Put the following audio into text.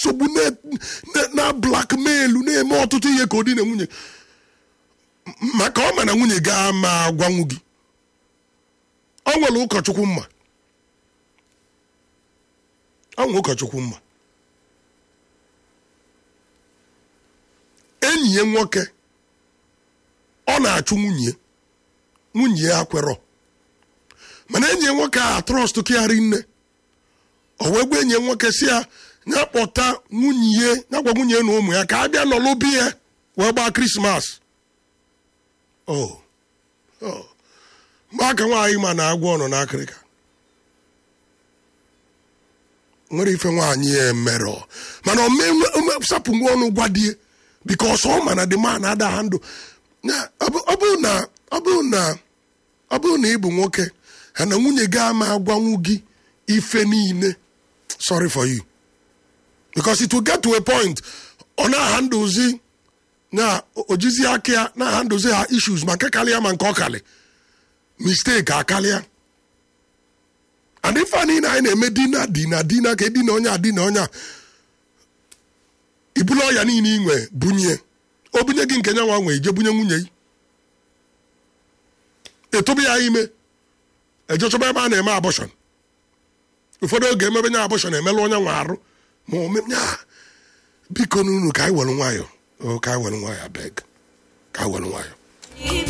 nsogbu na- na- na blackmail na-eme ọtụtụ ihe ka ọ dị na nwunye M- maka ọ ma na nwunye ga ma agwanwu gị ọ nwere ụkọchukwu mma ọ nwere ụkọchukwu mma enyi ya nwoke ọ na-achụ nwunye nwunye ya kwerọ mana enyi ya nwoke a trọst kịgharị nne o wee gwa enyi ya nwoke si ya ya kpọta nwunye ya ya gwa nwunye ya na ụmụ ya ka a bịa nọlụ bi ya wee gbaa krismas o o mgbe aka nwaanyị ma na-agwọ ọnụ n'akịrịka nwere ife nwaanyị ya emerọ mana omesapụ nwa ọnụ gwa die bikos ọ ma na the man ada ha ndụ Na- ọ bụ- ọ bụrụ na ọ bụrụ na ọ bụrụ na ị bụ nwoke ha na nwunye gị ama agwanwu gị ife niile sorry for you because it will get to a point ọ na-ahandụzi na ojizi aka ya na-ahandụzi ha issues ma nke karịa ma nke ọ kalị mistake akarịa and ife a niile anyị na-eme dina dina dina ka edina onye a dina onye a ibulu ọya niile inwe bunye o bunye gị nke nya nwa nwe ije bunye nwunye gị etobe ya ime ejechọba ebe a na-eme abọshọn ụfọdụ oge emebe nya abọshọn emelụ onye nwe arụ ma ome nya biko n'unu ka anyị were nwayọ o ka anyị were nwayọ abeg ka anyị were nwayọ